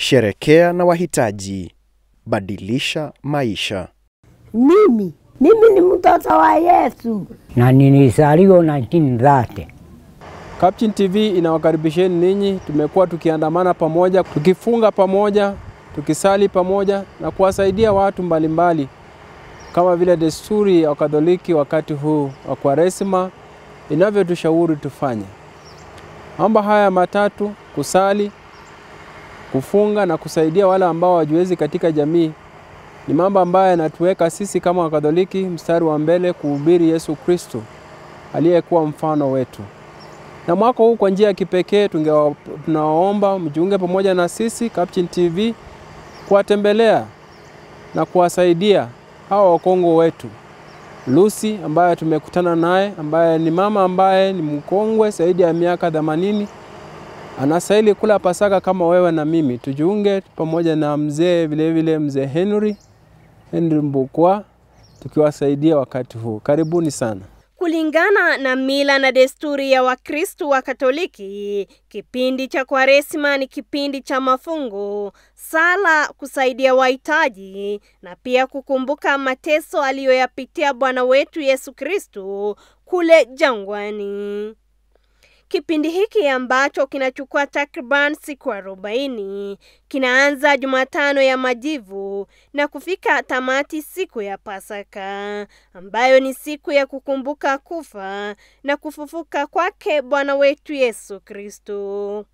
Sherekea na wahitaji, badilisha maisha. Mimi mimi ni mtoto wa Yesu. na nilizaliwa 1930. Captain TV inawakaribisheni ninyi. Tumekuwa tukiandamana pamoja, tukifunga pamoja, tukisali pamoja na kuwasaidia watu mbalimbali kama vile desturi ya Wakatoliki wakati huu wa Kwaresima inavyotushauri tufanye. Mambo haya matatu, kusali, kufunga na kusaidia wale ambao hawajiwezi katika jamii, ni mambo ambayo yanatuweka sisi kama Wakatoliki mstari wa mbele kuhubiri Yesu Kristo aliyekuwa mfano wetu. Na mwaka huu kwa njia ya kipekee tungewa- tunawaomba mjiunge pamoja na sisi Captain TV kuwatembelea na kuwasaidia hawa wakongo wetu. Lucy ambaye tumekutana naye, ambaye ni mama ambaye ni mkongwe zaidi ya miaka 80 anastahili kula Pasaka kama wewe na mimi. Tujiunge pamoja na mzee vilevile, mzee Henry Henry Mbukwa, tukiwasaidia wakati huu. Karibuni sana. Kulingana na mila na desturi ya Wakristu wa Katoliki, kipindi cha Kwaresima ni kipindi cha mafungo, sala, kusaidia wahitaji na pia kukumbuka mateso aliyoyapitia Bwana wetu Yesu Kristu kule jangwani. Kipindi hiki ambacho kinachukua takriban siku arobaini kinaanza Jumatano ya Majivu na kufika tamati siku ya Pasaka, ambayo ni siku ya kukumbuka kufa na kufufuka kwake Bwana wetu Yesu Kristo.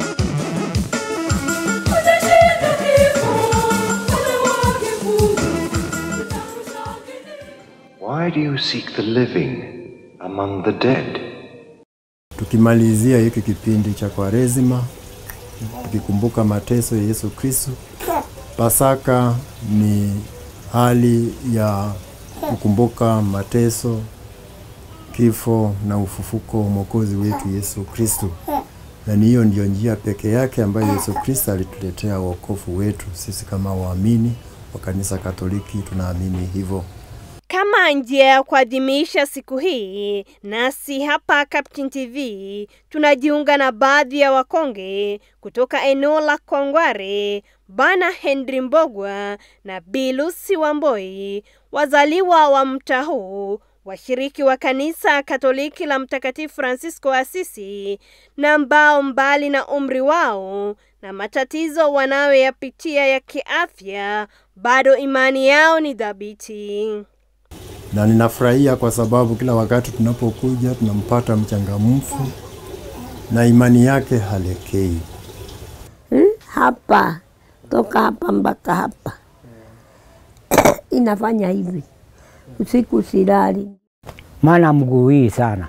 Why do you seek the living among the dead? Tukimalizia hiki kipindi cha Kwaresima tukikumbuka mateso ya Yesu Kristo. Pasaka ni hali ya kukumbuka mateso, kifo na ufufuko wa Mwokozi wetu Yesu Kristo, na ni hiyo ndiyo njia pekee yake ambayo Yesu Kristo alituletea wokovu wetu. Sisi kama waamini wa kanisa Katoliki tunaamini hivyo. Kama njia ya kuadhimisha siku hii, nasi hapa Captain TV tunajiunga na baadhi ya wakonge kutoka eneo la Kongware, Bana Henry Mbogwa na Bilusi Wamboi, wazaliwa wa mtaa huu, washiriki wa kanisa Katoliki la Mtakatifu Francisco Asisi, na ambao mbali na umri wao na matatizo wanayoyapitia ya kiafya, bado imani yao ni thabiti. na ninafurahia kwa sababu kila wakati tunapokuja tunampata mchangamfu na imani yake halekei. Hmm? Hapa toka hapa mpaka hapa inafanya hivi, usiku silali. maana mguu hii sana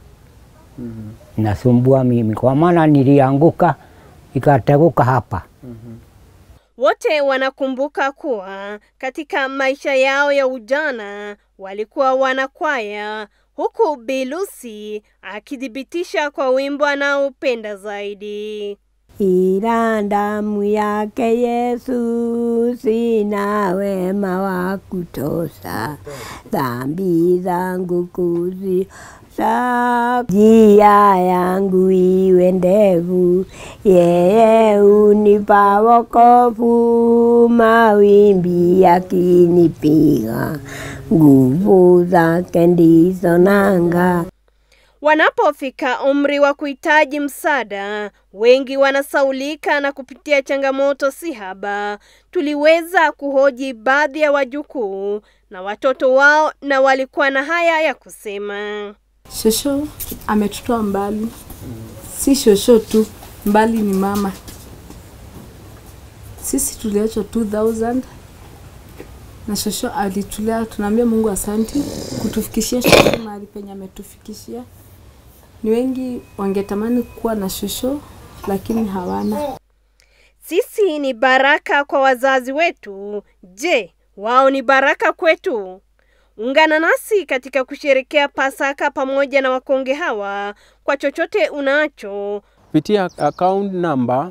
nasumbua mimi, kwa maana nilianguka ikateguka hapa. Wote wanakumbuka kuwa katika maisha yao ya ujana walikuwa wanakwaya, huku Bilusi akithibitisha kwa wimbo anaopenda zaidi. Ila damu yake Yesu sina wema wa kutosha, dhambi zangu kuzisha, njia yangu iwe ndefu, yeye unipa wokovu, mawimbi yakinipiga, nguvu zake ndizo nanga. Wanapofika umri wa kuhitaji msaada, wengi wanasaulika na kupitia changamoto si haba. Tuliweza kuhoji baadhi ya wajukuu na watoto wao, na walikuwa na haya ya kusema. Shosho ametutoa mbali, si shosho tu, mbali ni mama. Sisi tuliachwa 2000 na shosho alitulea. Tunaambia Mungu asanti kutufikishia shosho mahali penye ametufikishia. Ni wengi wangetamani kuwa na shosho lakini hawana. Sisi ni baraka kwa wazazi wetu. Je, wao ni baraka kwetu? Ungana nasi katika kusherekea Pasaka pamoja na wakonge hawa kwa chochote unacho. kupitia account number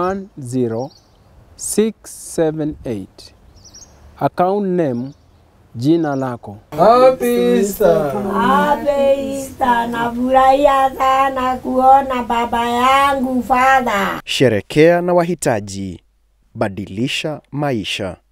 510678 account name jina lako. Happy Easter, nafurahia sana kuona baba yangu Father. Sherekea na wahitaji. Badilisha maisha.